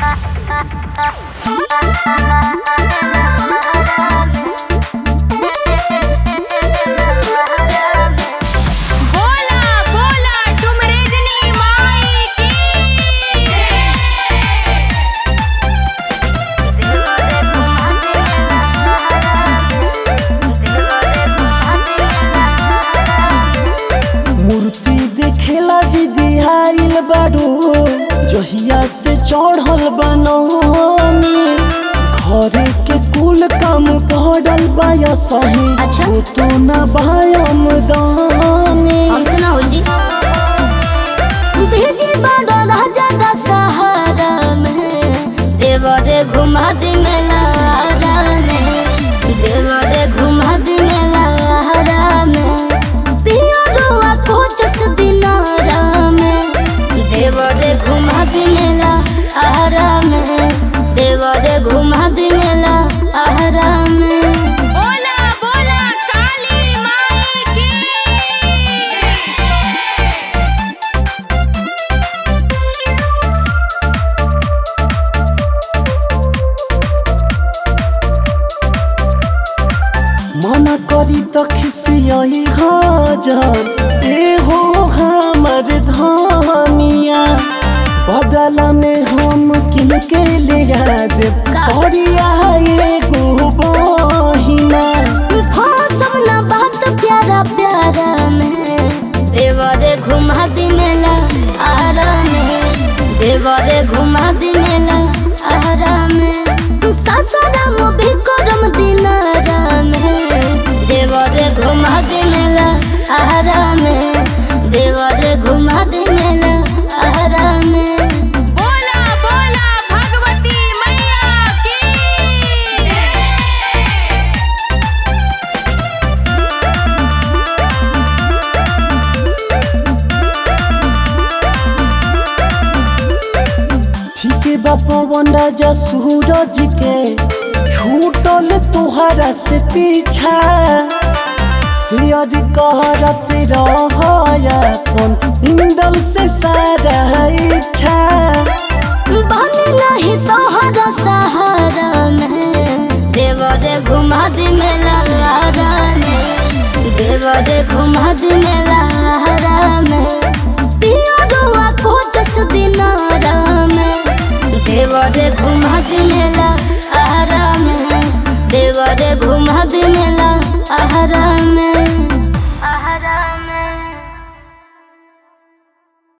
बोला बोला तुम रजनी माई की मूर्ति देखेला जी दिहाइल बाड़ू जहिया से चढ़ल बनौनी घरे के कुल काम पड़ल बाया सही अच्छा। वो तो न बायम दानी हमसे ना हो जी भेजी बाबा राजा का सहारा में देवरे घुमा दे मेला में देवरे घुमा दे मेला में पिया रुआ कोचस दिनारा में देवरे घुमा दे मेला आहारा में देवरे घुमा दे मेला आहारा में बोला बोला काली माई की मना करी त खिसियही हजार ए हो हमर धनिया बदला में हम किनके ले देब सरिया एगो बहिना सब ना बात प्यारा प्यारा में देवरे घुमा दी मेला आरा में देवरे घुमा दी मेला आरा में सासाराम भी करम दिनारा में देवरे घुमा दी मेला आरा में देवरे घुमा दी मेला आरा में बोला बोला भगवती मैया की ठीक बा पवन राजा सूरज के छूटल तुहरा से पीछा शेयर करत रहन इंदल से सारा इच्छा बने नहीं तोहरा सहारा में देवरे घुमा दी मेला में देवरे घुमा दी मेला में पिया रुआ कोचस दिनारा में देवरे घुमा दी मेला आरा में देवरे घुमा दी मेला आहारा में